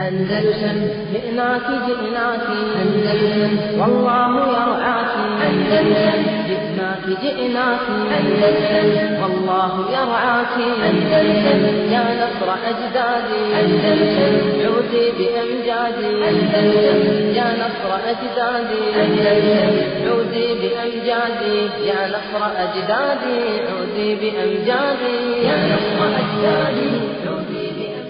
أندلسن جئناك جئناك أندلسن والله يرعاك أندلسن جئناك جئناك أندلسن والله يرعاك أندلسن يا نصر أجدادي أندلسن عودي بأمجادي أندلسن يا نصر أجدادي أندلسن عودي بأمجادي يا نصر أجدادي عودي بأمجادي يا نصر أجدادي عودي بأمجادي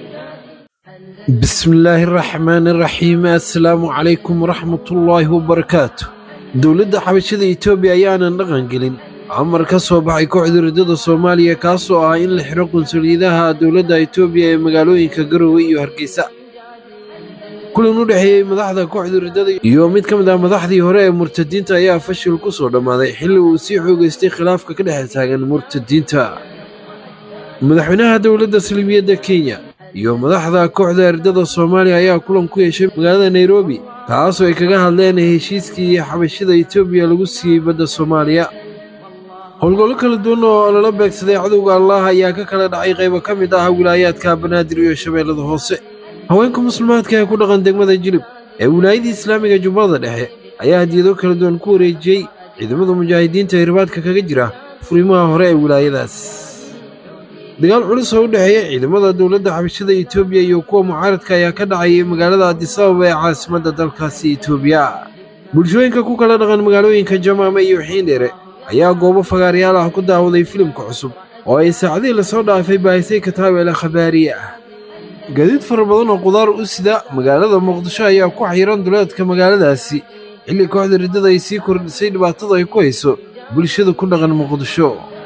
بسم illaahi araxmaan araxiim assalaamu calaykum waraxmatullaahi wabarakaatu dowladda xabashada etoobiya ayaanan dhaqan gelin amar ka soo baxay kooxda riddada soomaaliya kaasoo ah in la xidho qunsuliyadaha dowladda etoobiya ee magaalooyinka garowe iyo hargeysa kulan u dhexeeyey madaxda kooxda riddada iyo mid ka mid ah madaxdii hore ee murtadiinta ayaa fashil ku soo dhammaaday xilli uu sii xoogaystay khilaafka ka dhex taagan murtadiinta madaxweynaha dowladda salibiyadda kenya iyo madaxda kooxda ardada soomaaliya ayaa kulan ku yeeshay magaalada nairobi kaasoo ay kaga hadleen heshiiskii xabashada etoobiya lagu siiyey badda soomaaliya howlgollo kala duwan oo lala beegsaday cadowga allah ayaa ka kala dhacay qaybo ka mid ah wilaayaadka banaadir iyo shabeellada hoose haweenka muslimaadka ee ku dhaqan degmada jilib ee wilaayadii islaamiga jubbada dhexe ayaa hadiyado kala duwan ku wareejiyey ciidamada mujaahidiinta ee ribaadka kaga jira furimaha hore ee wilaayadaas dagaal culus oo u dhexeeya ciidamada dowladda xabashada etoobiya iyo kuwa mucaaradka ayaa ka dhacayay magaalada adisababa ee caasimadda dalkaasi etoobiya bulshooyinka ku kala dhaqan magaalooyinka jamaame iyo xiindheere ayaa goobo fagaaryaal ah ku daawaday filimka cusub oo ay saacadihii lasoo dhaafay baahisay kataabela khabaariye ah gaadiid fara badan oo qudaar u sida magaalada muqdisho ayaa ku xayiran duleedka magaaladaasi xilli kooxda riddada ay sii kordhisay dhibaatada ay ku hayso bulshada ku dhaqan muqdisho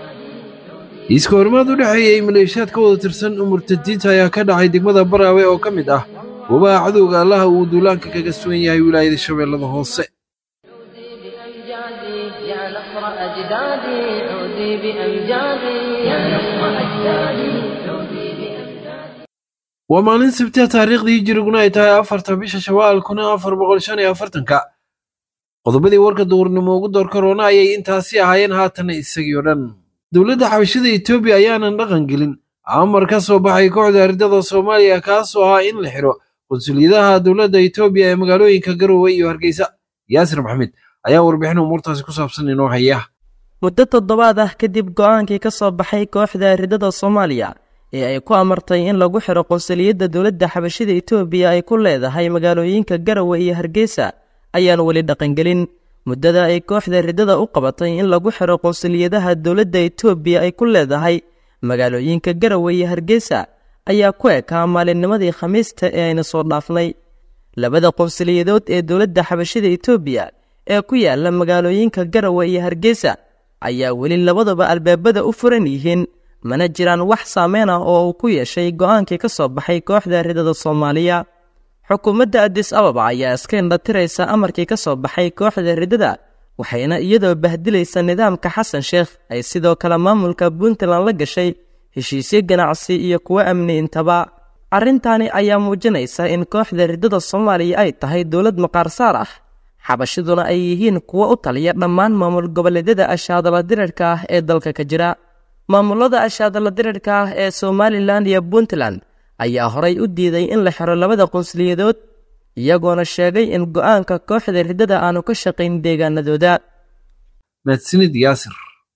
iiska horimaad u dhexeeyey maleeshiyaad ka wada tirsan murtadiinta ayaa ka dhacay degmada baraawe oo ka mid ah goobaha cadowga allaha uu duulaanka kaga sugan yahay wilaayada shabeellada hoose بأمجادي يا نصر أجدادي عودي بأمجادي يا نصر أجدادي عودي بأمجادي waa maalin sabtiya taariikhdii hijiriguna ay tahay afarta bisha shawaal kun afar boqol shan iyo afartanka qodobadii warka duurnimo ugu door karoona ayay intaasi ahaayeen haatan isagii oo dhan dowladda xabashada etoobiya ayaanan dhaqan gelin amar ka soo baxay kooxda ardada soomaaliya kaasoo ahaa in la xidho qunsuliyadaha dowladda etoobiya ee magaalooyinka garowe iyo hargeysa yaasir maxamed ayaa warbixin umuurtaasi ku saabsan inoo haya muddo toddobaad ah kadib go'aankii ka soo baxay kooxda ridada soomaaliya ee ay ku amartay in lagu xidho qunsuliyadda dowladda xabashada etoobiya ay ku leedahay magaalooyinka garowe iyo hargeysa ayaan weli dhaqangelin muddada ay kooxda riddada u qabatay in lagu xidho qunsuliyadaha dowladda etoobiya ay ku leedahay magaalooyinka garowe iyo hargeysa ayaa ku ekaa maalinnimadii khamiista ee ayna soo dhaafnay labada qunsuliyadood ee dowladda xabashada etoobiya ee ku yaala magaalooyinka garowe iyo hargeysa ayaa weli labadaba albaabada u furan yihiin mana jiraan wax saameyn ah oo uu ku yeeshay go'aankii ka soo baxay kooxda riddada soomaaliya xukuumadda adis ababa ayaa iska indhatiraysa amarkii ka soo baxay kooxda riddada waxayna iyadoo bahdilaysa nidaamka xasan sheekh ay sidoo kale maamulka puntland la gashay heshiisyo ganacsi iyo kuwo amni intaba arrintaani ayaa muujinaysa in kooxda riddada soomaaliya ay tahay dowlad maqaarsaar ah xabashaduna ay yihiin kuwo u taliya dhammaan maamul goboleedyada ashaadala dirirka ah ee dalka ka jira maamulada ashaadala dirirka ah ee somalilan iyo puntland ayaa horay u diiday in la xiro labada qunsuliyadood iyagoona sheegay in go'aanka kooxda riddada aanu ka shaqayn deegaanadooda mahadsanid yaasir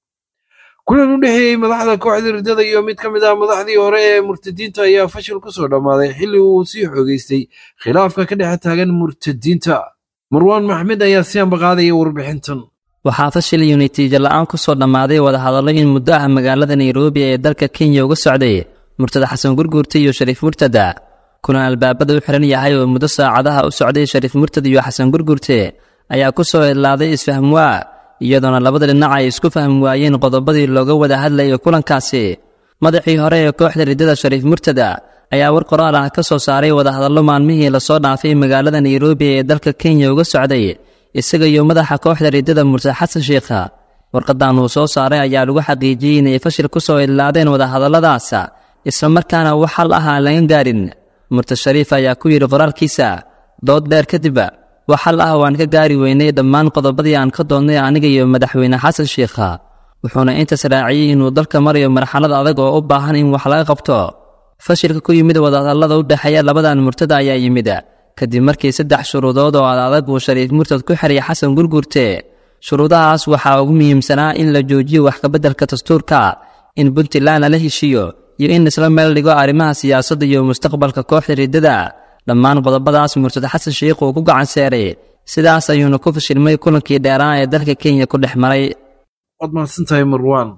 kulan u dhexeeyey madaxda kooxda riddada iyo mid ka mid ah madaxdii hore ee murtadiinta ayaa fashil ku soo dhammaaday xilli uu sii xoogaystay khilaafka ka dhex taagan murtadiinta marwaan maxmed ayaa si ambaqaadaya warbixintan waxaa fashil iyo natiijo la'aan ku soo dhammaaday wadahadallo in muddo ah magaalada nairobi ee dalka kenya uga socday murtada xasan gurguurta iyo shariif murtada kulan albaabada u xiran yahay oo muddo saacadaha u socday shariif murtad iyo xasan gurguurte ayaa ku soo idlaaday isfahmwaa iyadoona labada dhinac ay isku fahmi waayeen qodobadii looga wada hadlayay kulankaasi madaxii hore ee kooxda riddada shariif murtada ayaa war qoraal ah ka soo saaray wadahadallo maalmihii lasoo dhaafay magaalada nairobi ee dalka kenya uga socday isaga iyo madaxa kooxda riddada murtad xasan sheikha warqadan uu soo saaray ayaa lagu xaqiijiyey inay fashil ku soo idlaadeen wadahadalladaas islamarkaana wax hal ah aan laga gaarin murtad shariif ayaa ku yidhi qoraalkiisa dood dheer kadib wax hal ah waan ka gaari weynay dhammaan qodobadii aan ka doonnay aniga iyo madaxweyne xasan sheikha wuxuuna intaas raaciyey inuu dalka marayo marxalad adag oo u baahan in wax laga qabto fashilka ku yimid wadahadallada u dhexeeya labadan murtada ayaa yimid kadib markii saddex shuruudood oo adadag uu shariif murtad ku xiriyay xasan gurgurte shuruudahaas waxaa ugu muhiimsanaa in la joojiyo wax kabeddelka dastuurka in puntland lala heshiiyo iyo in isla meel dhigo arrimaha siyaasadda iyo mustaqbalka kooxda riddada dhammaan qodobadaas murtad xasan sheikh uu ku gacan seeray sidaas ayuuna ku fashilmay kulankii dheeraan ee dalka kenya ku dhex maray waad mahadsantahay marwaan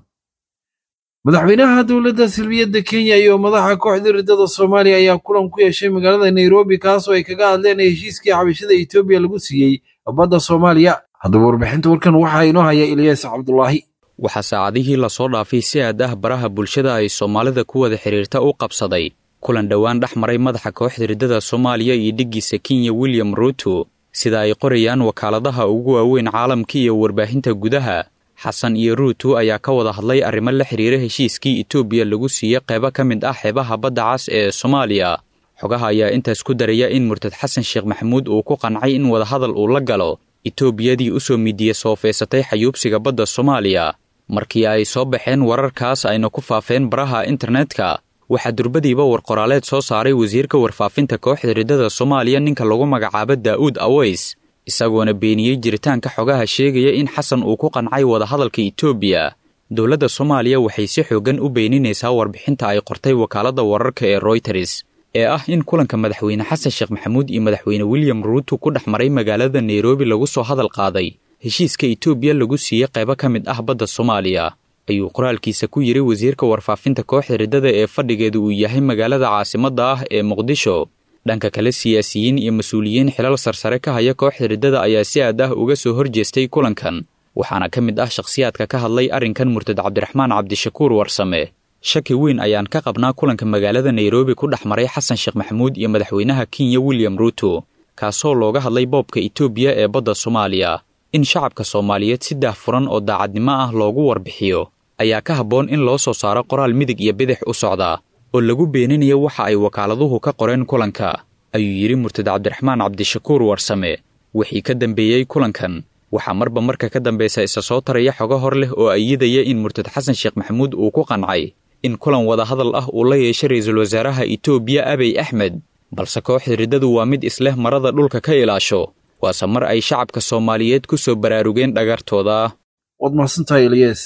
madaxweynaha dowladda silmiyadda kenya iyo madaxa kooxda riddada soomaaliya ayaa kulan ku yeeshay magaalada nairobi kaasoo ay kaga hadleen heshiiskii xabashada etoobiya lagu siiyey badda soomaaliya haddaba warbixinta warkan waxaa inoo haya ilyaas cabdulaahi waxaa saacadihii lasoo dhaafay si aad ah baraha bulshada ay soomaalida ku wada xidhiirta u qabsaday kulan dhowaan dhex maray madaxa kooxda riddada soomaaliya iyo dhiggiisa kenya william ruuto sida ay qorayaan wakaaladaha ugu waaweyn caalamka iyo warbaahinta gudaha xasan iyo ruuto ayaa ka wada hadlay arrimo la xidhiira heshiiskii etoobiya lagu siiyey qaybo ka mid ah xeebaha badda cas ee soomaaliya xogaha ayaa intaas ku daraya in murtad xasan sheekh maxamuud uu ku qancay in wadahadal uu la galo etoobiyadii u soo midiya soofeysatay xayuubsiga badda soomaaliya markii ay soo baxeen wararkaas ayna ku faafeen baraha internetka waxaa durbadiiba warqoraaleed soo saaray wasiirka warfaafinta kooxda riddada soomaaliya ninka lagu magacaabo daa'uud aweys isagoona beeniyey jiritaanka xogaha sheegaya in xasan uu ku qancay wadahadalka etoobiya dowladda soomaaliya waxay si xooggan u beeninaysaa warbixinta ay qortay wakaaladda wararka ee royters ee ah in kulanka madaxweyne xasan sheekh maxamuud iyo madaxweyne william ruuto ku dhex maray magaalada nairobi lagu soo hadal qaaday heshiiska etoobiya lagu siiyey qaybo ka mid ah badda soomaaliya ayuu qoraalkiisa ku yidhi wasiirka warfaafinta kooxda riddada ee fadhigeedu uu yahay magaalada caasimadda ah ee muqdisho dhanka kale siyaasiyiin iyo mas-uuliyiin xilal sarsare ka haya kooxda riddada ayaa si aad ah uga soo horjeestay kulankan waxaana ka mid ah shakhsiyaadka ka hadlay arrinkan murtad cabdiraxmaan cabdishakuur warsame shaki weyn ayaan ka qabnaa kulanka magaalada nairobi ku dhex maray xasan sheekh maxamuud iyo madaxweynaha kenya william ruuto kaasoo looga hadlay boobka etoobiya ee badda soomaaliya in shacabka soomaaliyeed si daahfuran oo daacadnimo ah loogu warbixiyo ayaa ka habboon in loo soo saaro qoraal midig iyo bidix u socda oo lagu beeninayo waxa ay wakaaladuhu ka qoreen kulanka ayuu yidhi murtad cabdiraxmaan cabdishakuur warsame wixii ka dambeeyey kulankan waxaa marba marka ka dambaysa isa soo taraya xogo hor leh oo ayidaya in murtad xasan sheekh maxamuud uu ku qancay in kulan wadahadal ah uu la yeeshay ra-iisul wasaaraha etoobiya abiy axmed balse kooxda riddadu waa mid isleh marada dhulka ka ilaasho waase mar ay shacabka soomaaliyeed ku soo baraarugeen dhagartooda waad mahadsantahay ilyas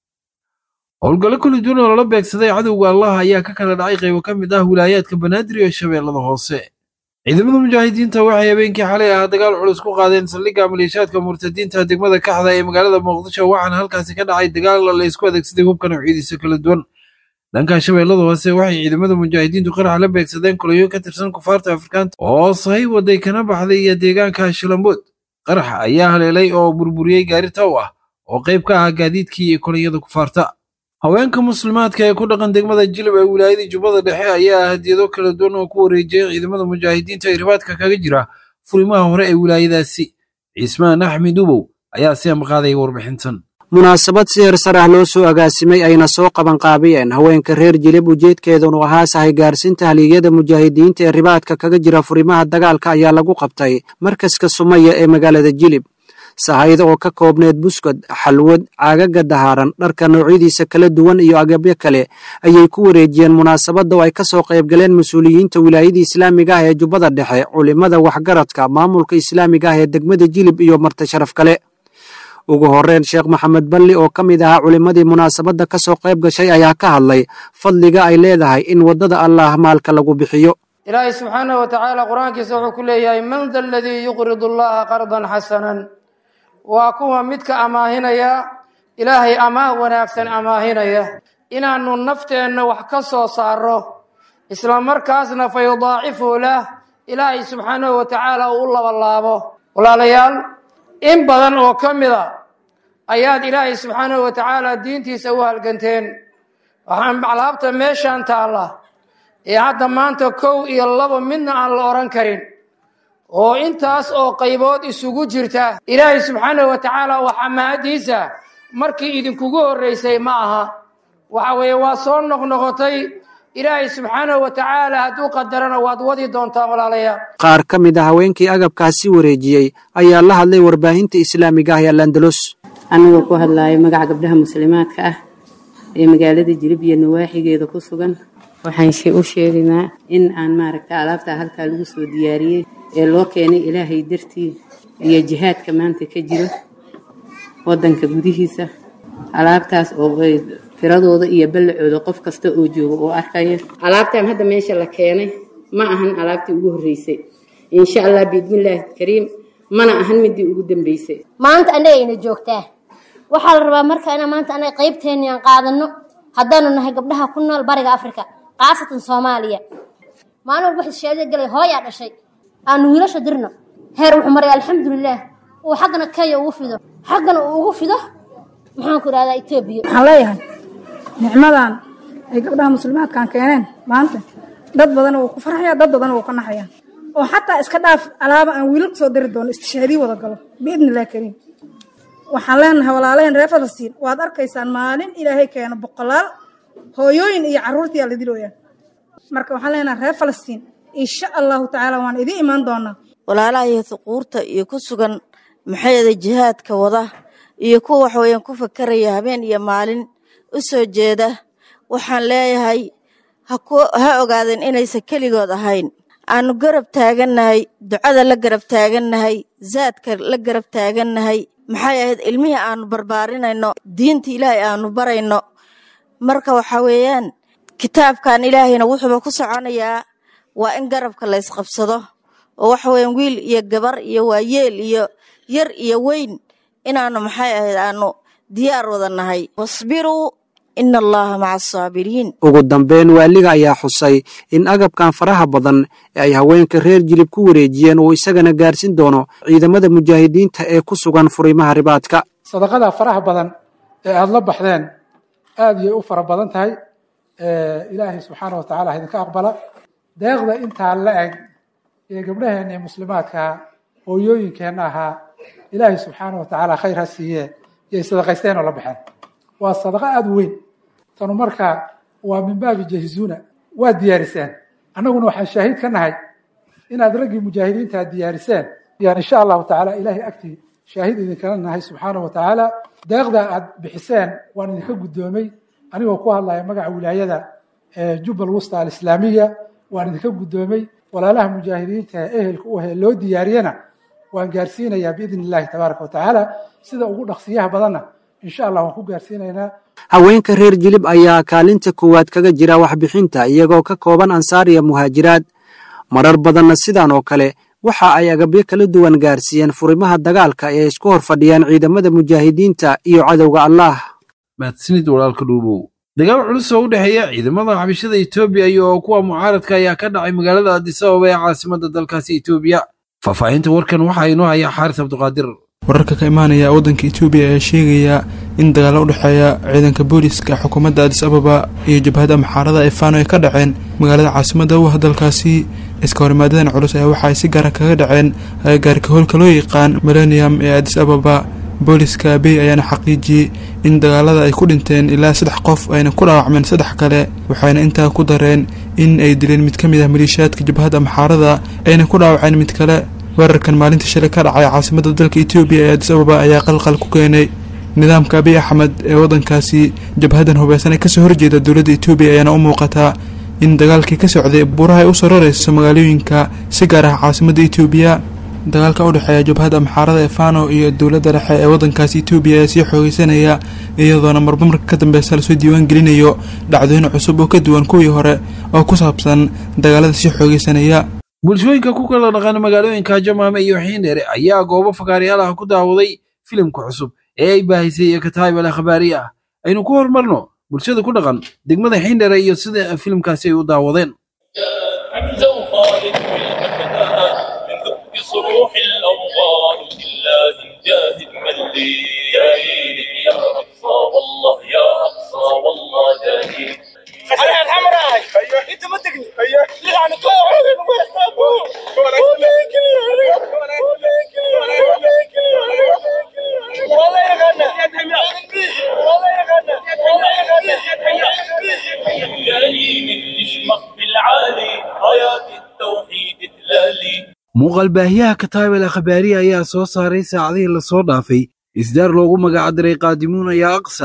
howlgallo kala duwan oo lala beegsaday cadowga allaha ayaa ka kala dhacay qaybo ka mid ah wilaayaadka banaadir iyo shabeellada hoose ciidamada mujaahidiinta waxay habeenkii xalay ahaa dagaal culus ku qaadeen saldhigga maleeshaadka murtadiinta degmada kaxda ee magaalada muqdisho waxaana halkaasi ka dhacay dagaal la isku adeegsaday hubka noocyadiisa kala duwan dhanka shabeellada hoose waxay ciidamada mujaahidiintu qarax la beegsadeen kulayo ka tirsan kufaarta afrikaanta oo sahay waday kana baxday iyo deegaanka shilambood qaraxa ayaa haleelay oo burburiyey gaari taw ah oo qayb ka ah gaadiidkii iyo kulayada kufaarta haweenka muslimaadka ee ku dhaqan degmada jilib ee wilaayadii jubbada dhexe ayaa hadiyado kala duwan oo ku wareejiyey ciidamada mujaahidiinta ee ribaadka kaga jira furimaha hore ee wilaayadaasi ciismaan axmed ubow ayaa si amaqaadaya warbixintan munaasabad si heer sar ah loo soo agaasimay ayna soo qabanqaabiyeen haweenka reer jilib ujeedkeedunu ahaa sahay gaarsiinta haliyada mujaahidiinta ee ribaadka kaga jira furimaha dagaalka ayaa lagu qabtay markaska sumaya ee magaalada jilib sahayda oo ka koobneed buskad xalwad caagaga dahaaran dharka noocyadiisa kala duwan iyo agabyo kale ayay ku wareejiyeen munaasabadda oo ay ka soo qaybgaleen mas-uuliyiinta wilaayadii islaamiga ah ee jubbada dhexe culimada waxgaradka maamulka islaamiga ah ee degmada jilib iyo marti sharaf kale ugu horreyn sheekh maxamed balli oo ka mid ahaa culimmadii munaasabadda ka soo qayb gashay ayaa ka hadlay fadliga ay leedahay in waddada allaah maalka lagu bixiyo ilaahay subxaanahu wa tacaala qur-aankiisa wuxuu ku leeyahay man da aladii yuqridu allaha qardan xasanan waa kuwa midka amaahinaya ilaahay amaah wanaagsan amaahinaya inaannu nafteenna wax ka soo saarro isla markaasna fa yudaacifu lah ilaahay subxaanahu wa tacaala uu u labalaabo walaalayaal in badan oo ka mid a ayaad ilaahay subxaanahu wa tacaala diintiisa u halganteen waxaan alaabta meeshaan taalla ee hadda maanta kow iyo labo midna aan la odhan karin oo intaas oo qaybood isugu jirta ilaahay subxaanahu wa tacaala waxaa mahadiisa markii idinkugu horreysay ma aha waxa weeye waa soo noqnoqotay ilaahay subxaanahu wa tacaala hadduu qadarana waad wadi doontaan walaalayaal qaar ka mid a haweenkii agabkaasi wareejiyey ayaa la hadlay warbaahinta islaamiga ah ee alandalos anigoo ku hadlaaya magaca gabdhaha muslimaadka ah ee magaalada jilib iyo nawaaxigeeda ku sugan waxaan u sheegaynaa in aan maaragta alaabtaa halkaa lagu soo diyaariyey ee loo keenay ilaahay dartii iyo jihaadka maanta ka jiro waddanka gudihiisa alaabtaas oo ay tiradooda iyo ballacooda qof kasta oo jooga oo arkaya alaabtan hadda meesha la keenay ma ahan alaabtii ugu horreysay insha allah biidnillaahi kariim mana ahan midii ugu dambeysay maanta annagayna joogtaa waxaa la rabaa marka inaan maanta anaga qaybteenni aan qaadano haddaanu nahay gabdhaha ku nool bariga afrika khaasatan soomaaliya maalin walba waxay shahaadada galay hooyaa dhashay aanu wiilasha dirno heer wuxuu maray alxamdulilaah uu xaggana kenya ugu fido xaggana uu ugu fido maxaan ku idhahdaa etoobiya waxaan leeyahay nicmadan ay gabdhaha muslimaadkan keeneen maanta dad badan wuu ku farxaya dad badan wuu ka naxaya oo xataa iska dhaaf alaaba aan wiilal kusoo diri doono istishaadii wada galo biidni illahi kariim waxaan leenahay walaalaheen reer falastiin waad arkaysaan maalin ilaahay keeno boqolaal hooyooyin iyo carruurtiyaa la dilooyaa marka waxaan leenahay reer falastiin insha allahu tacaala waan idiin imaan doonaa walaalaha iyo huquurta iyo ku sugan maxayada jihaadka wada iyo kuwa waxweeyaan ku fakaraya habeen iyo maalin u soo jeeda waxaan leeyahay ha ogaadeen inaysan keligood ahayn aanu garab taagannahay ducada la garab taagannahay zaadka la garab taagannahay maxay ahayd ilmihii aanu barbaarinayno diinta ilaahay aanu barayno marka waxa weeyaan kitaabkan ilaahayna wuxuuba ku soconayaa waa in garabka la ysqabsado oo waxa weeyaan wiil iyo gabar iyo waayeel iyo yar iyo weyn inaanu maxay ahayd aanu diyaar wada nahay wasbiruu ina allaha maca asaabiriin ugu dambeyn waaliga ayaa xusay in agabkan faraha badan ee ay haweenka reer jilib ku wareejiyeen uu isagana gaarsin doono ciidamada mujaahidiinta ee ku sugan furimaha ribaadka sadaqada faraha badan ee aada la baxdeen aada yay u fara badan tahay ilaahay subxaana wa tacala ha idinka aqbala deeqda intaa la eg ee gabdhaheenna ee muslimaadkaa hooyooyinkeenna ahaa ilaahay subxaana wa tacaala khayr ha siiyee yay sadaqaysteen oo la baxeen waa sadaqo aada u weyn tanu marka waa min baabi jahizuuna waa diyaariseen annaguna waxaan shaahid ka nahay inaad raggii mujaahidiinta aad diyaariseen yaan insha allahu tacaala ilaahay agtii shaahid idinkala nahay subxaana wa tacaala deeqda aad bixiseen waan idinka guddoomay anigoo ku hadlaya magaca wilaayada jubbal wusta alislaamiya waan idinka guddoomay walaalaha mujaahidiinta ee ehelka u he loo diyaariyana waan gaarsiinayaa biidni illahi tabaaraka wa tacaala sida ugu dhaqsiyaha badanna insha allah waan ku gaarsiinaynaa haweenka reer jilib ayaa kaalinta koowaad kaga jira waxbixinta iyagoo ka kooban ansaar iyo muhaajiraad marar badanna sidan oo kale waxa ay agabyo kala duwan gaarsiiyeen furimaha dagaalka ee isku hor fadhiyaan ciidamada mujaahidiinta iyo cadowga allaah mahadsanid walaalka dhuubow dagaal culus oo u dhexeeya ciidamada xabashada etoobiya iyo kuwa mucaaradka ayaa ka dhacay magaalada addis ababa ee caasimadda dalkaasi etoobiya faahfaahinta warkan waxaa inoo haya xaaris cabdiqaadir wararka ka imaanaya waddanka etoobiya ayaa sheegaya in dagaalo u dhexeeya ciidanka booliska xukuumadda adis ababa iyo jabhadda maxaarada ee faano ay ka dhaceen magaalada caasimadda u ah dalkaasi iska horimaadadan culus ayaa waxa ay si gaara kaga dhaceen agagaarka howlka loo yaqaan millennium ee adis ababa booliska abey ayaana xaqiijiyey in dagaalada ay ku dhinteen ilaa saddex qof ayna ku dhaawacmeen saddex kale waxayna intaa ku dareen in ay dileen mid ka mid ah maliishaadka jabhadda maxaarada ayna ku dhaawaceen mid kale weerarkan maalinta shalay ka dhacay caasimadda dalka etoobiya ee adis ababa ayaa qalqal ku keenay nidaamka abiy axmed ee waddankaasi jabhadan hubeysan ee kasoo horjeeda dowladda etoobiya ayaana u muuqataa in dagaalkii ka socday buuraha ay u sarareyso magaalooyinka si gaar ah caasimadda etoobiya dagaalka u dhexeeya jabhadda maxaarada ee fano iyo dowladda dhexe ee waddankaasi etoobiya ayaa sii xoogeysanaya iyadoona marba marka ka dambeysa lasoo diiwaan gelinayo dhacdooyin cusub oo ka duwan kuwii hore oo ku saabsan dagaalada sii xoogeysanaya bulshooyinka ku kala dhaqan magaalooyinka jamaame iyo xiindheere ayaa goobo fakaarayaal ah ku daawaday filimka cusub ee ay baahisay ee kataayib al akhbaari ah aynu ku horumarno bulshada ku dhaqan degmada xiindheere iyo sida filimkaasi ay u daawadeen صروح الأوطان لله جاهد من لي يا يا أقصى والله يا أقصى والله جاهد انا الحمراء ايوه انت ما تقني ايوه يعني والله يا غنى والله يا غنى والله يا غنى جايين تشمخ بالعالي رايات التوحيد تلالي muuqaal baahiyaha kataayib al akhbaariya ayaa soo saaray saacadihii lasoo dhaafay isdaar loogu magacdiray qaadimuun ayaa aqsa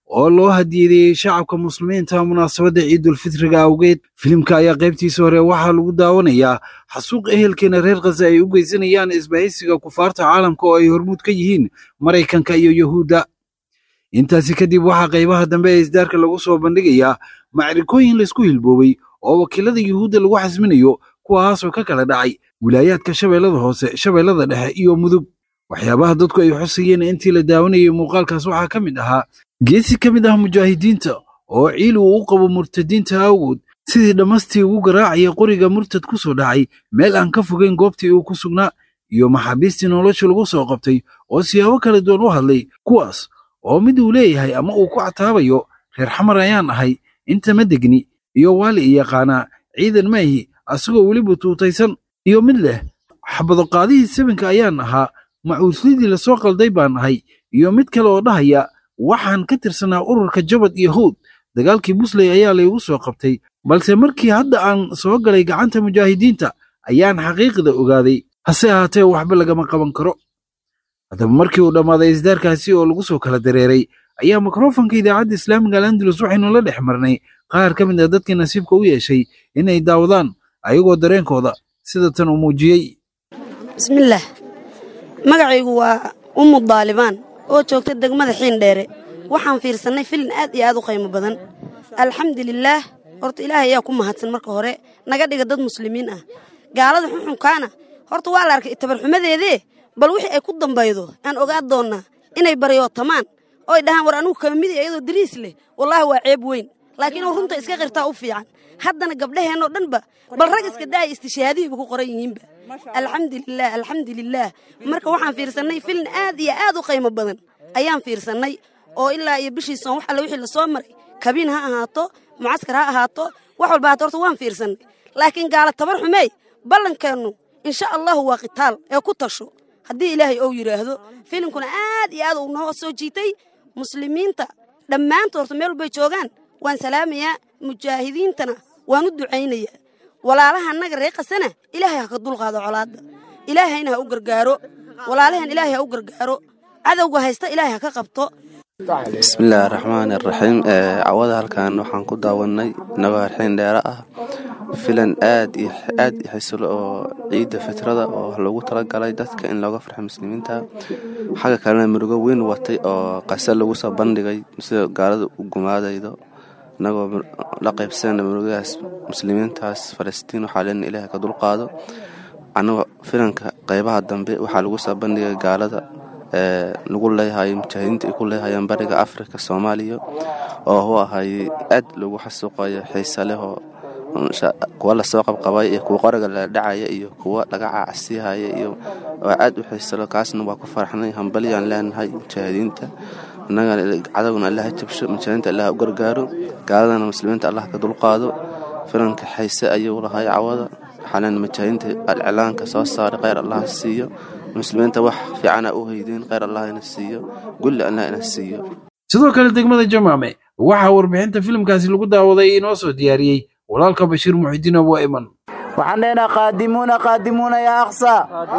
oo loo hadiyadeeyey shacabka muslimiinta munaasabadda ciidulfitriga awgeed filimka ayaa qaybtiisa hore waxaa lagu daawanayaa xasuuq ehelkeena reer khaza ay u geysanayaan isbahaysiga kufaarta caalamka oo ay hormuud ka yihiin maraykanka iyo yuhuudda intaasi kadib waxaa qaybaha dambe ee isdaarka lagu soo bandhigayaa macrikooyin laysku hilboobay oo wakiilada yuhuudda lagu xasminayo kuwaasoo ka kala dhacay wilaayaadka shabeellada hoose shabeellada dhexe iyo mudug waxyaabaha dadku ay xusayeen intii la daawanayay muuqaalkaas waxaa ka mid ahaa geesi ka mid ah mujaahidiinta oo ciil uu u qabo murtadiinta awgood sidii dhammastii ugu garaacaya qoriga murtad ku soo dhacay meel aan ka fogeyn goobtii uu ku sugnaa iyo maxaabiistii nolosha lagu soo qabtay oo siyaabo kala duwan u hadlay kuwaas oo mid uu leeyahay ama uu ku cataabayo reer xamar ayaan ahay inta ma degni iyo waali i yaqaanaa ciidan maahi asagoo weliba tuutaysan iyo mid leh xabado qaadihii sabinka ayaan ahaa macuuslidii lasoo qalday baan ahay iyo mid kale oo dhahaya waxaan ka tirsanaa ururka jabad iyo howd dagaalkii busley ayaa laygu soo qabtay balse markii hadda aan soo galay gacanta mujaahidiinta ayaan xaqiiqda ogaaday hase ahaatee waxba lagama qaban karo haddaba markii uu dhammaaday isdaarkaasi oo lagu soo kala dareeray ayaa mikrofonka idaacadda islaamiga al andalus waxaynu la dhex marnay qaar ka mid ah dadkii nasiibka u yeeshay inay daawadaan ayagoo dareenkooda sida tan uu muujiyey bismillaah magacaygu waa ummu daalibaan oo joogta degmada xiindheere waxaan fiirsannay filin aad iyo aad u qiimo badan alxamdulilaah horta ilaahay ayaa ku mahadsan marka hore naga dhiga dad muslimiin ah gaalada xunxunkaana horta waa la arkay tabarxumadeedee bal wixii ay ku dambaydo aan ogaa doonnaa inay baryootamaan oo ay dhahaan war anugu kama midi iyadoo dariis leh wallaahi waa ceeb weyn laakiin uu runta iska qirtaa u fiican haddana gabdhaheennoo dhanba bal rag iska daaya istishaadihiiba ku qoran yihiinba alxamdulilaah alxamdulilaah marka waxaan fiirsannay filin aad iyo aad u qiimo badan ayaan fiirsannay oo ilaa iyo bishiisoon wax alle wixii lasoo maray kabiin ha ahaato mucaskar ha ahaato wax walba haato horta waan fiirsannay laakiin gaala tabar xumeey ballankeennu insha allahu waa qitaal ee ku tasho haddii ilaahay ou yidhaahdo filinkuna aad iyo aad uu noo soo jiitay muslimiinta dhammaantood horta meel walbay joogaan waan salaamayaa mujaahidiintana waan u ducaynayaa walaalaha annaga ree qasana ilaahay ha ka dulqaado colaadda ilaahayna ha u gargaaro walaalahan ilaahay ha u gargaaro cadowga haysta ilaahay ha ka qabto bismillaahi raxmaani raxiim cawada halkan waxaan ku daawanay inagoo harxiin dheere ah filan aad iyo aad i xisilo oo ciidda fitrada oo loogu talagalay dadka in looga farxo muslimiinta xagga kalena murugo weyn watay oo qase lagu soo bandhigay sida gaalada u gumaadaydo inagoo la qaybsanayna murugadaas muslimiintaas falastiin waxaa leena ilaahay ka dulqaado annagoo filanka qaybaha dambe waxaa lagu soo bandhigay gaalada lagu leeyahay mujaahidiinta ay ku leehayaan bariga afrika soomaaliya oo hu ahay aad lagu xasuuqayo xiise leh oo kuwa lasoo qabqabay iyo kuwa qoriga la dhacaya iyo kuwa laga caacsiihaya iyo waa aad u xiisalo kaasna waa ku faraxnay hambalyaan leenahay mujaahidiinta innagana cadowgana allah ha jabsho mujaahidiinta allah u gargaaro gaaladana muslimiinta allah ka dulqaado filanka xiise ayuu lahay cawada waxaa leen mujaahidiinta alcilaanka soo saaray kheyr allah siiyo muslimiinta wax fiicana u haydeen kheyr allah ina siiyo gulli allah ina siiyo sidoo kale degmada jamaame waxaa warbixinta filimkaasi lagu daawaday inoo soo diyaariyey walaalka bashiir muxidiin abu ayman waxaan leenaha qaadimuuna qaadimuuna yaa aqsa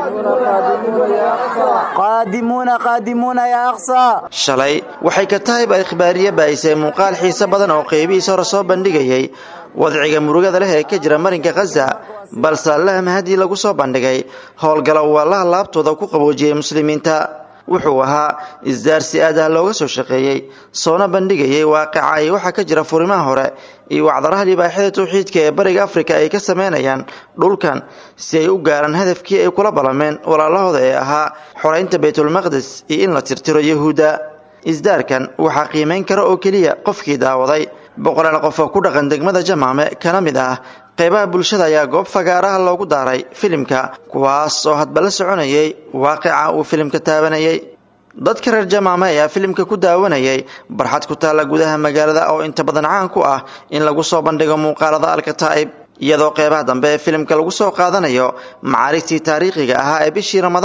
qaadimuuna qaadimuuna yaa aqsa shalay waxay ka tahay ba ikhbaariye baahisay muuqaal xiise badan oo qeybihiisa hore soo bandhigayay wadciga murugada leh ee ka jira marinka khaza balse allaha mahadii lagu soo bandhigay howlgala uu allaha laabtooda ku qaboojiyey muslimiinta wuxuu ahaa isdaar si aad ah looga soo shaqeeyey soona bandhigayay waaqaca iyo waxaa ka jira furimaha hore iyo wacdaraha libaaxyada tawxiidka ee bariga afrika ay ka sameynayaan dhulkan si ay u gaaraan hadafkii ay kula ballameen walaalahooda ee ahaa xoraynta baytulmaqdes iyo in la tirtiro yahuudda isdaarkan waxaa qiimayn kara oo keliya qofkii daawaday boqolaal qof oo ku dhaqan degmada jamaame kana mid ah qaybaha bulshada ayaa goob fagaaraha loogu daaray filimka kuwaas oo hadba la soconayay waaqica uu filimka taabanayay dadka reer jamaame ayaa filimka ku daawanayay barxad ku taalla gudaha magaalada oo inta badan caan ku ah in lagu soo bandhigo muuqaalada alkataa'ib iyadoo qeybaha dambe ee filimka lagu soo qaadanayo macaarigtii taariikhiga ahaa ee bishii ramadaan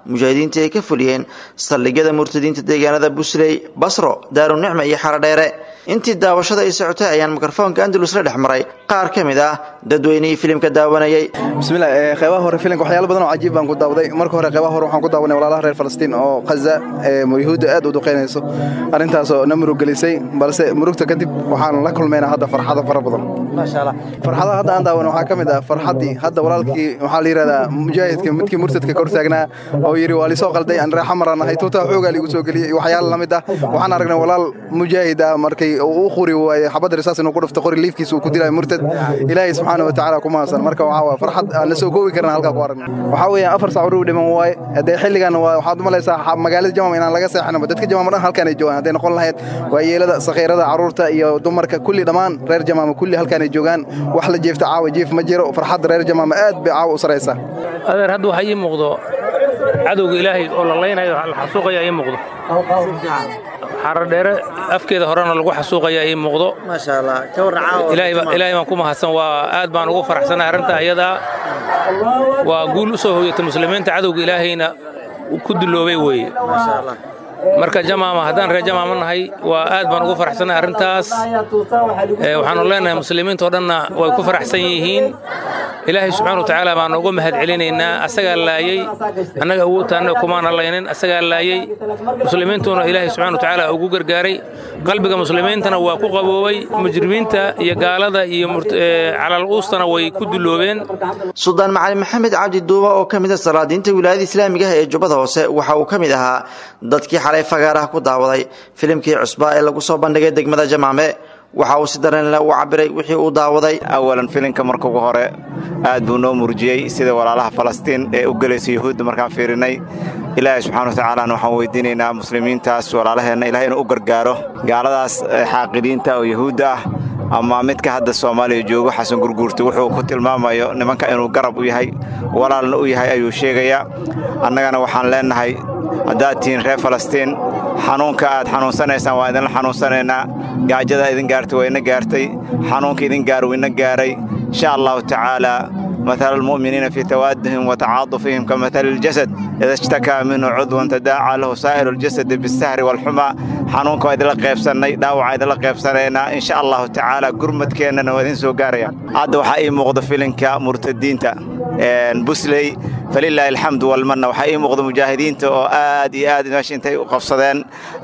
mujaahidiinta ay ka fuliyeen saldhigyada murtadiinta deegaanada busley basro daarunicma iyo xaradheere intii daawashada ay socotay ayaan mikrofoonka andalus la dhex maray qaar ka mid ah dadweynihii filimka daawanayay bismillah qeybaha hore filimka waxyaalo badan oo cajiib baan ku daawaday marka hore qeybaha hore waxaan ku daawanay walaalaha reer falastiin oo khaza yuhuudda aad u duqeynayso arrintaasoo na muruggelisay balse murugta kadib waxaan la kulmaynaa hadda farxada fara badan farxadaha hadda aan daawan waxaa ka mid ah farxaddii hadda walaalkii waxaa la yidhahdaa mujaahidka midkii murtadka kor taagnaa oo yidhi waa lisoo qalday aan reexa maraan ahay tuutaa xoogaa liigu soo geliyey iyo waxyaala la mid ah waxaan aragnay walaal mujaahid ah markay uu u quri waaye xabadda risaas inuu ku dhufto qori liifkiisa uu ku dilaayo murtad ilaahay subxaana wa tacaala ku mahadsan marka waxaa waa farxad aan la soo koobi karna halkaa ku aragnay waxaa weeyaan afar saac uruu dhiman waaye haddee xilligan waxaad u malaysaa magaalada jamam inaan laga seexanaba dadka jamam dhan halkaan ay joogaan hadday noqon lahayd waa yeelada sakhiirada carruurta iyo dumarka kulli dhammaan reer jamaama kulli halkaan ay joogaan wax la jeefta caawa jiif ma jiro farxadda reer jamaama aad bay caawa u saraysaa adeer hadda waxaa ii muuqdo cadowga ilaahay oo la laynayo la xasuuqaya ii muuqdo xaradheere afkeeda horena lagu xasuuqaya ii muuqdo ilaahay baan ku mahadsan waa aad baan ugu faraxsanahay arrinta ayadaa waa guul u soo hoyatay muslimiinta cadowga ilaahayna ku duloobay weeye marka jamaama haddaan reer jamaama nahay waa aad baan ugu faraxsanahay arrintaas waxaanu leenahay muslimiintao dhanna way ku faraxsan yihiin ilaahay subxaana wa tacaala baanu uga mahad celinaynaa asagaa laayey annaga awoodtaanna kumaana laynin asagaa laayey muslimiintuna ilaahay subxana wa tacaala ugu gargaaray qalbiga muslimiintana waa ku qaboobay mujrimiinta iyo gaalada iyo calal uustana way ku duloobeen suldaan macali maxamed cabdi duuba oo ka mid a salaadiinta wilaayada islaamiga ah ee jubbada hoose waxa uu ka mid ahaa dadkii xalay fagaaraha ku daawaday filimkii cusbaa ee lagu soo bandhigay degmada jamaame waxa uu si dareenle u cabiray wixii uu daawaday awalan filimka marka ugu hore aad buu noo murjiyey sida walaalaha falastiin ee u gelaysa yuhuudda markaan fiirinay ilaahay subxana wa tacaalana waxaan weydiinaynaa muslimiintaas walaalaheenna ilahay inuu u gargaaro gaaladaas xaaqidiinta oo yuhuudda ah ama midka hadda soomaaliya joogo xasan gurguurta wuxuu ku tilmaamayo nimanka inuu garab u yahay walaalna u yahay ayuu sheegayaa annagana waxaan leennahay haddaad tihiin reer falastiin xanuunka aad xanuunsanaysaan waa idinla xanuunsanaynaa gaajada idin gaartay waa ina gaartay xanuunka idin gaar wuu ina gaaray insha allahu tacaalaa مثل المؤمنين في توادهم وتعاطفهم كمثل الجسد إذا اشتكى منه عضو تداعى له سائر الجسد بالسهر والحمى حنونك وإذا لقيب سنة داوع إذا لقيب سنة إن شاء الله تعالى قرمت كينا وإذن سو قاريا عاد وحقي مغض فيلنك مرتدين تا بسلي فلله الحمد والمنة وحقي مغض مجاهدين تا آدي آدي ماشي انتي وقفصدين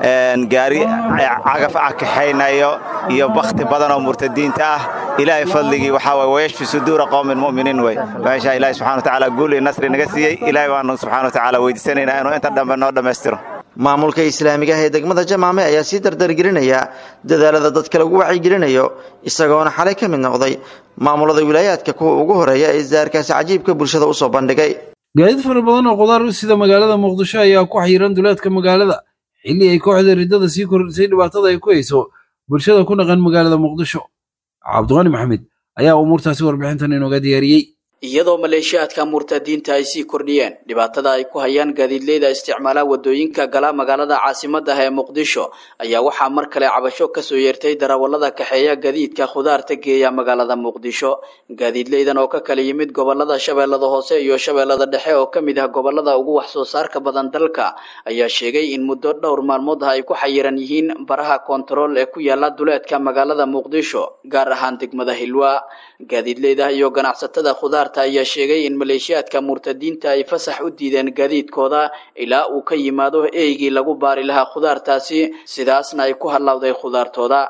قاري عقف عكحينا يو يو بخت بدن ومرتدين تا إلهي فضلي وحاوي ويشفي صدور قوم المؤمنين وي meesha ilaahay subxana wa tacaala guul iyo nasri naga siiyey ilaahay baanu subxana wa tacaala weydiisanaynaa inuu inta dhambe noo dhammaystiro maamulka islaamiga ah ee degmada jamaame ayaa sii dardargelinaya dadaalada dadka lagu wacyigelinayo isagoona xalay ka mid noqday maamulada wilaayaadka kuwa ugu horeeya ee isdaarkaasi cajiibka bulshada u soo bandhigay gaadiid fara badan oo qudaar u sida magaalada muqdisho ayaa ku xayiran duleedka magaalada xilli ay kooxda riddada sii kordhisay dhibaatada ay ku hayso bulshada ku dhaqan magaalada muqdisho cabdiqani maxamed ayaa umuurtaasi warbixintan inooga diyaariyey iyadoo maleeshiyaadka murtadiinta ay sii kordhiyeen dhibaatada ay ku hayaan gaadiidleyda isticmaala wadooyinka gala magaalada caasimadda ah ee muqdisho ayaa waxaa mar kale cabasho kasoo yeertay darawallada kaxeeya gadiidka khudaarta geeya magaalada muqdisho gaadiidleydan oo ka kala yimid gobolada shabeellada hoose iyo shabeellada dhexe oo ka mid ah gobolada ugu wax soo saarka badan dalka ayaa sheegay in muddo dhowr maalmood ah ay ku xayiran yihiin baraha koontarool ee ku yaala duleedka magaalada muqdisho gaar ahaan degmada hilwa gaadiidleyda iyo ganacsatada khudaar ayaa sheegay in maleeshiyaadka murtadiinta ay fasax u diideen gaadiidkooda ilaa uu ka yimaado eeygii lagu baari lahaa khudaartaasi sidaasna ay ku hallawday khudaartooda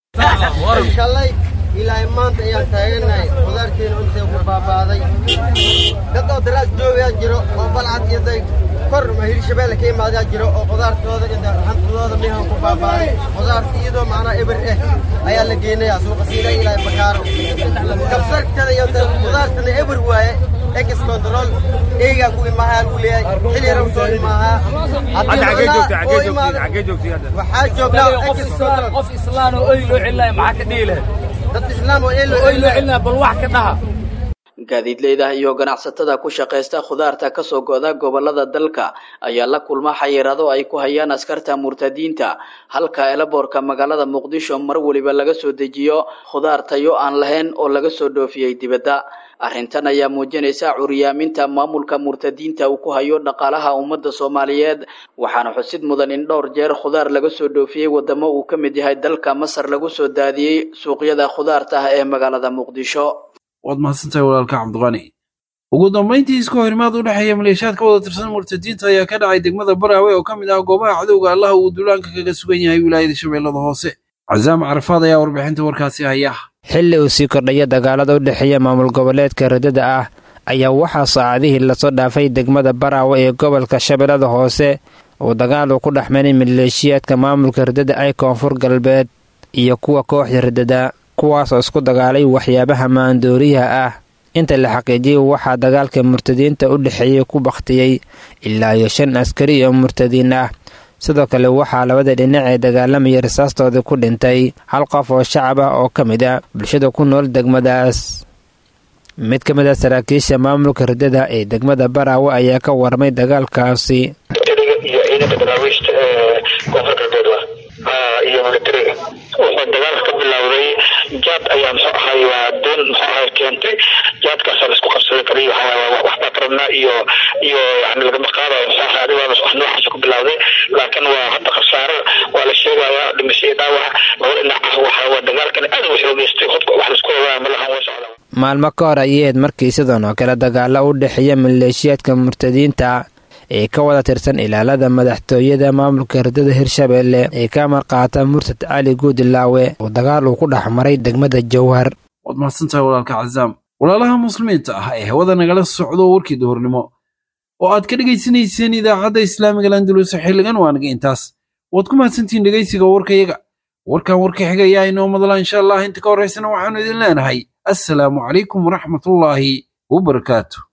shalay ilaa maanta ayaan taaganahay khudaarteena intay ku baabaaday dad oo daraas joogayaa jiro oo balcad iyo day kor hirshabeelle ka imaadaa jiro oo khudaartooda hantidooda mihan ku baabaaday khudaarta iyadoo macnaa eber eh ayaa la geynayaa suuqa siina ilaa bakaaro kabsartada iyo khudaartana eber waaye ex control eygaa ku imaahaa lagu leeyahay xilli yara soo imaahaa waxaa joognaa ex control qof islaan oo oy loo celinaya maxaa ka dhihi lahayd dad islaam oo oy loo celinaya bal wax ka dhaha gaadiidleyda iyo ganacsatada ku shaqaysta khudaarta kasoo go'da gobolada dalka ayaa la kulma xayiraado ay ku hayaan askarta murtadiinta halka elaboorka magaalada muqdisho mar weliba laga soo dejiyo khudaar tayo aan lahayn oo laga soo dhoofiyey dibadda arrintan ayaa muujinaysa curyaaminta maamulka murtadiinta uu ku hayo dhaqaalaha ummadda soomaaliyeed waxaana xusid mudan in dhowr jeer khudaar laga soo dhoofiyey wadamo uu ka mid yahay dalka masar lagu soo daadiyey suuqyada khudaarta ah ee magaalada muqdisho waad mahadsantahay walaalka cabdiqani ugu dambayntii isku horimaad u dhexeeya maleeshiyaad ka wada tirsan murtadiinta ayaa ka dhacay degmada baraawe oo ka mid ah goobaha cadowga allaha uu duulaanka kaga sugan yahay wilaayada shabeellada hoose casaam carafaad ayaa warbixinta warkaasi haya xilli uu sii kordhaya dagaalada u dhexeeya maamul goboleedka riddada ah ayaa waxaa saacadihii lasoo dhaafay degmada baraawe ee gobolka shabeellada hoose uu dagaal uu ku dhexmaynay maleeshiyaadka maamulka riddada ay koonfur galbeed iyo kuwa kooxda riddada kuwaasoo isku dagaalay waxyaabaha maandooriyaha ah inta la xaqiijiyey waxaa dagaalka murtadiinta u dhexeeyey ku bakhtiyey ilaa iyo shan askari oo murtadiin ah sidoo kale waxaa labada dhinac ee dagaalamaya risaastoodii ku dhintay hal qof oo shacab ah oo ka mid a bulshada ku nool degmadaas mid ka mid a saraakiisha maamulka riddada ee degmada baraawe ayaa ka warmay dagaalkaasi iyo ciidanka daraawiishta ee koonfur galbeed iyo militariga wuxuu dagaalka ka bilowday jaad ayaa muxuu ahay waa doon muxuu ahay keentay jaadkaasa laisku qabsaday kaliya waxaa waxbaa karabnaa iyo iyo yani lagama qaadayo muxuu ahay adigaas wax noocaas ku bilowday laakiin waa hadda khasaaro waa la sheegayaa dhimasho iyo dhaawac laba dhinac ah waxa waa dagaalkan aad u xoogeystay hubka wax laisku ogaa ma lahan way socdaa maalmo ka hor ayay ahayd markii sidan oo kale dagaalo u dhexeeya maleeshiyaadka murtadiinta ee ka wada tirsan ilaalada madaxtooyada maamulka riddada hirshabeelle ee ka marqaata murtad cali guudilaawe oo dagaal uu ku dhex maray degmada jowhar waad mahadsantahay walaalka casaam walaalaha muslimiinta ah ee hawada nagala socdo warkii duhurnimo oo aad ka dhegaysanayseen idaacadda islaamiga landulus xilligan waa naga intaas waad ku mahadsantihiin dhegaysiga warkayaga warkan warka xigayaa inoo madla insha allah inta ka horraysana waxaanu idin leenahay assalaamu calaykum waraxmatullaahi wabarakaatu